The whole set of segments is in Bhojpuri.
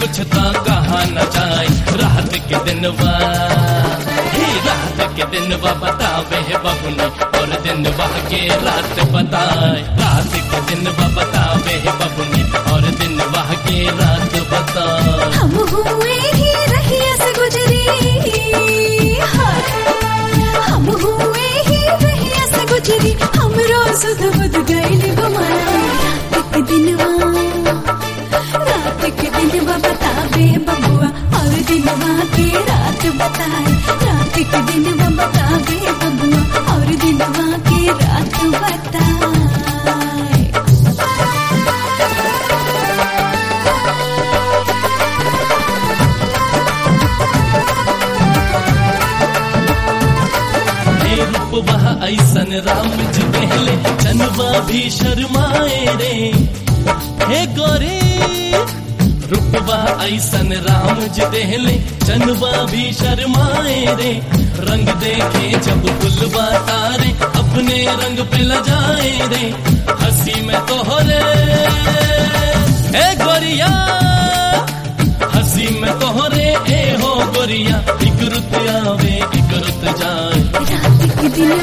कुछ तो कहा न जाए रात के दिन बा ही रात के दिन बा बतावे है बबुनी और दिन बा के रात बताए रात के दिन बा बतावे है बबुनी और दिन बा के रात बताए हम हुए ही रहिया से गुजरी हाय। हम हुए ही रहिया से गुजरी हम रोज बुद गईली गुमाना रात के दिनवा रात के दिनवा बतावे बबुआ और दिनवा के रात बताए रात के दिनवा बतावे बबुआ और दिनवा के रात बताए हे रूपवा ऐसन राम जी पहले चनवा भी शर्माए रे हे गोरे रूपवा ऐसन राम जी पहले चनवा भी शर्माए रे रंग देखे जब गुलवा तारे अपने रंग पे लजाए रे हंसी में तोहरे हे गोरिया हंसी में तोहरे ए हो गोरिया एक रुत आवे एक रुत जाए रात के दिन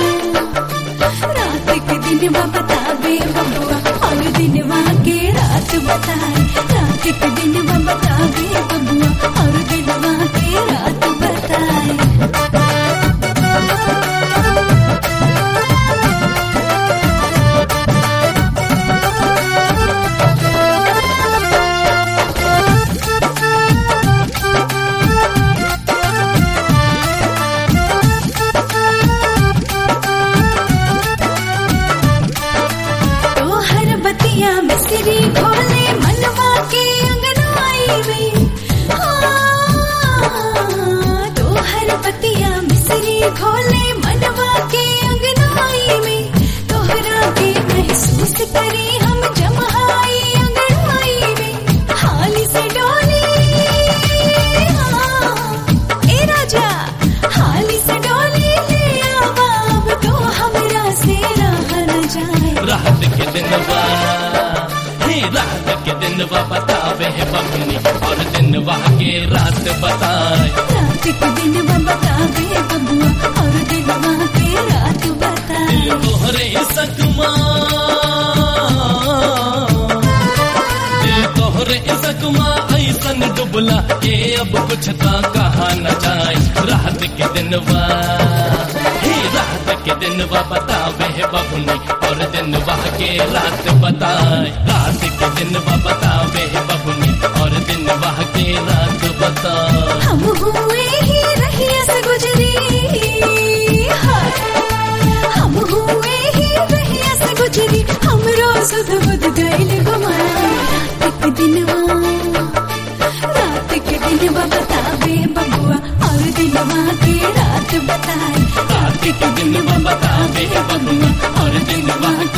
रात के दिन बतावे बबुआ और दिनवा के रात बताए रात के दिन बतावे बबुआ और दिनवा के रात बताए तोहर बतिया मिसरी खोले मनवा के अंगनाई में हाँ, तोहर बतिया मिसरी खोले मनवा के अंगनाई में तोहरा के महसूस करी हम जमहाई अंगनाई में हाली से डोली हाँ, ए राजा हाली से डोली ले आवा अब तो हमरा से रह न जाए रात के दिन बा हे रात के दिन बा बतावे है बबनी और दिन बा के रात बताए रात के दिन बतावे बबुआ और दिनवा के रात दिल बताए तोहरे सकमा दिल तोहरे सकमा ऐसन डुबला के अब कुछ तो कहा न जाए रात के दिन बा हे रात के दिन बा बतावे है बबनी और दिन बा के रात बताए रात के दिन बा बतावे है बबनी और दिन बा के रात बताए हम हुए ही रहिया से गुजरी हाय। हम हुए ही रहिया से गुजरी हम रोज बुद गईल गुमाना रात के दिनवा रात के दिनवा बतावे बबुआ और दिनवा के रात बताए रात के दिन बतावे बबुआ और दिन